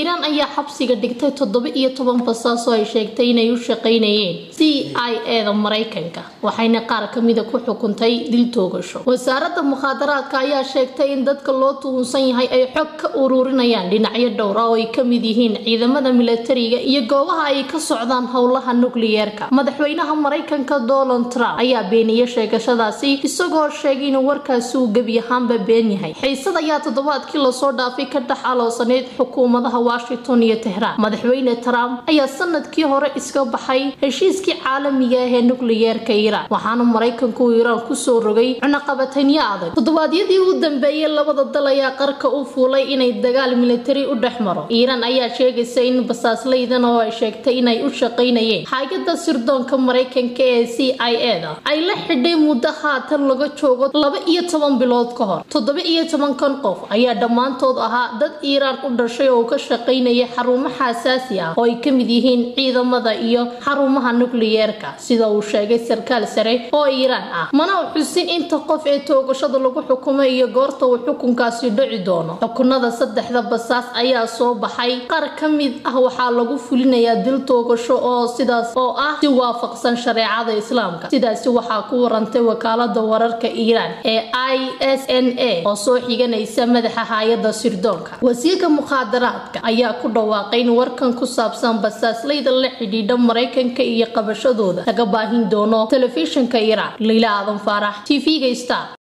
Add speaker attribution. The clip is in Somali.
Speaker 1: iiraan ayaa xabsiga dhigtay toddoba iyo toban basaas oo ay sheegtay inay u shaqaynayeen c i eda maraykanka waxayna qaar kamida ku xukuntay dil toogasho wasaaradda mukhaadaraadka ayaa sheegtay in dadka loo tuhunsan yahay ay xog ka ururinayaan dhinacyo dhowra oo ay kamid yihiin ciidamada milatariga iyo goobaha ay ka socdaan howlaha nukliyeerka madaxweynaha maraykanka donald trump ayaa beeniyey sheegashadaasi isagoo sheegay inuu warkaasi uu gebi ahaanba been yahay xiisad ayaa toddobaadkii lasoo dhaafay ka dhex aloosaneyd xukuumadaha washington iyo tehraan madaxweyne trump ayaa sanadkii hore iska baxay heshiiskii caalamiga ah ee nukliyeerka iiraan waxaana maraykanku uu iiraan kusoo rogay cunaqabatanyo adag toddobaadyadii u dambeeyey labada dal ayaa qarka u fuulay inay dagaal militari u dhex maro iiraan ayaa sheegaysa in basaaslaydan oo ay sheegtay inay u shaqaynayeen hay-ada sirdoonka maraykanka ee c i eda ay la xidhay muddo haatan laga joogo laba iyo toban bilood ka hor toddoba iyo tobankan qof ayaa dhammaantood ahaa dad iiraan u dhashay oo ka shaqaynaya xarumo xasaasi ah oo ay ka mid yihiin ciidamada iyo xarumaha nukliyeerka sida uu sheegay sarkaal sare oo iiraan ah mana u xusin inta qof ee toogashada lagu xukumay iyo goorta uu xukunkaasi dhici doono xukunada saddexda basaas ayaa soo baxay qaar ka mid ah waxaa lagu fulinayaa dil toogasho oo sidaas oo ah si waafaqsan shareecada islaamka sidaasi waxaa ku warantay wakaalada wararka iiraan ee i s n a oo soo xiganaysa madaxa hay-ada sirdoonka wasiirka mukhaadaraadka ayaa ku dhawaaqay in warkan ku saabsan basaaslayda la xidhiidha maraykanka iyo qabashadooda laga baahin doono telefishinka iiraan leyla aadan faarax t v-ga star